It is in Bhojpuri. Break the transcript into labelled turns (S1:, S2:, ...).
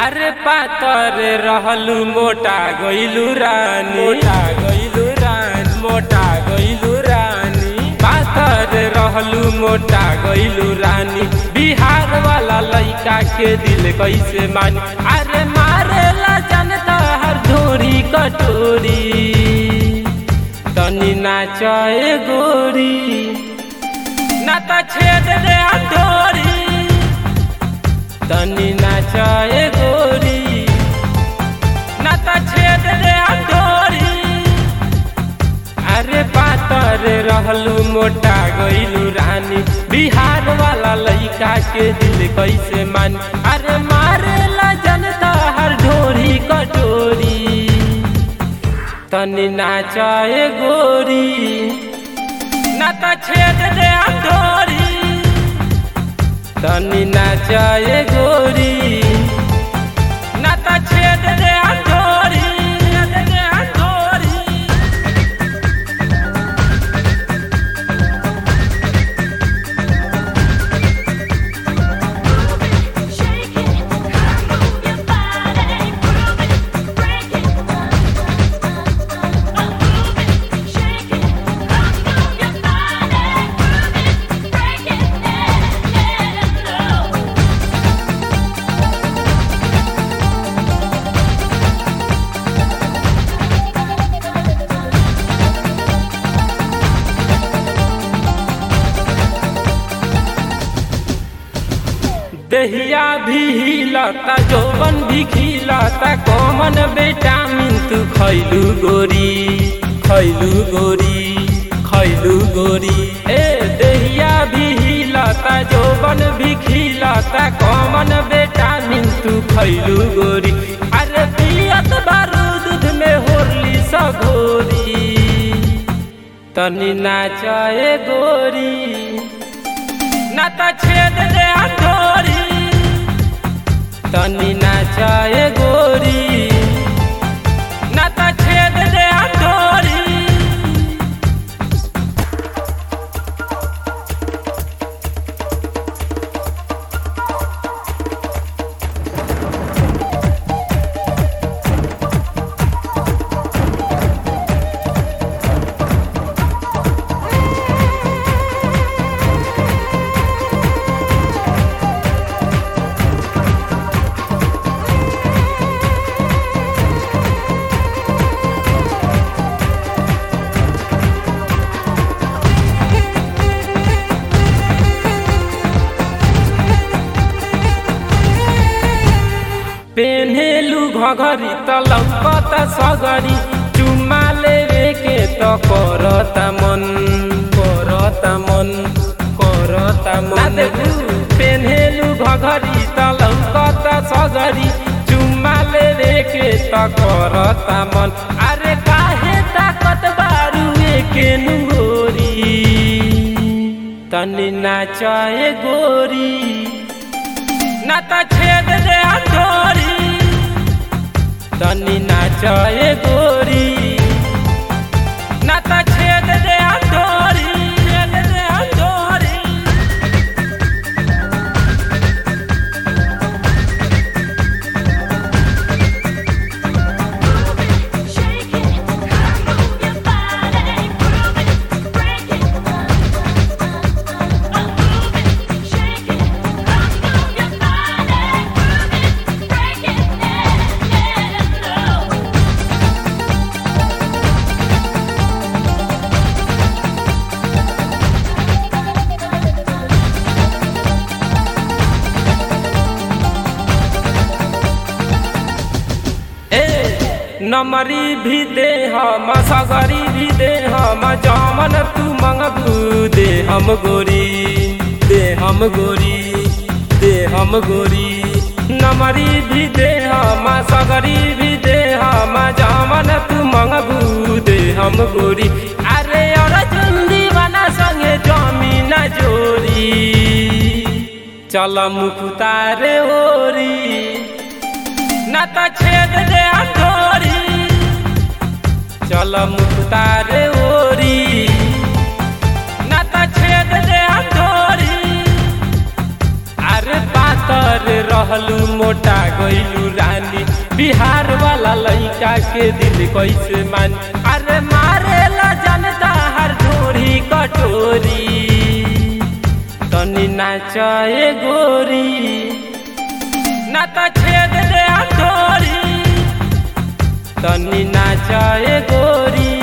S1: अरे पातर रहलू मोटा गइलू रानी मोटा गइलू रानी मोटा गइलू रानी पातर रहलू मोटा गइलू रानी बिहार वाला लइका के दिल कैसे मानी अरे मारेला जनता हर धोरी कटोरी तनी नाचे गोरी ना त छेद दे हथोरी तनी नाचे गोरी ना त छेद दे हथोरी अरे पातर रहलू मोटा गइलू रानी बिहार वाला लइका के दिल कैसे मानी अरे मारेला जनता हर ढोरी कटोरी तनी नाचे गोरी ना त छेद दे हथोरी तनी नाचे गोरी ना त छेद दे हथोरी छेद दे हथोरी
S2: Shake it, move your body, groove it, break it. Move it, shake it, move your body, groove it, break it.
S1: दहिया भी हिलता जौवन भी खिलता कॉमन विटामिन तू खैलू गोरी खैलू गोरी खैलू गोरी ए दहिया भी हिलता जौवन भी खिलता कॉमन विटामिन तू खैलू गोरी अरे पियत बारू दूध में होरली सगोरी तनी नाचे गोरी ना त छेद दे हथोरी तनी नाचे गोरी ना त छेद दे हथोरी पेन्हेलु घघरी त लौकत सगरी चुम्मा लेवे के त करता मन करता मन करता मन पेन्हेलु घघरी त लौकत सगरी चुम्मा लेवे के त करता मन अरे काहे ताकत बारू के नुगोरी तनी नाचे गोरी ना त छेद दे हथोरी तनी नाचे गोरी ना त छेद दे हथोरी छेद दे हथोरी
S2: Shake it, move your body, groove it, break it. Move it, shake it, move your body, groove it, break it.
S1: ए नमरी भी दे हम सगरी भी दे हम जामन तू मंगबू दे हम गोरी दे हम गोरी दे हम गोरी नमरी भी दे हम सगरी भी दे हम जामन तू मंगबू दे हम गोरी अरे और चुंदी बना संगे जमीन जोरी चल मुखतारे ओरी ना त छेद दे हथोरी चल मुखतारे ओरी ना त छेद दे हथोरी अरे पातर रह रहलू मोटा गइलू रानी बिहार वाला लइका के दिल कैसे मान अरे मारेला जनता हर ढोरी कटोरी तनी नाचे गोरी ना त छेद दे हथोरी तनी नाचे गोरी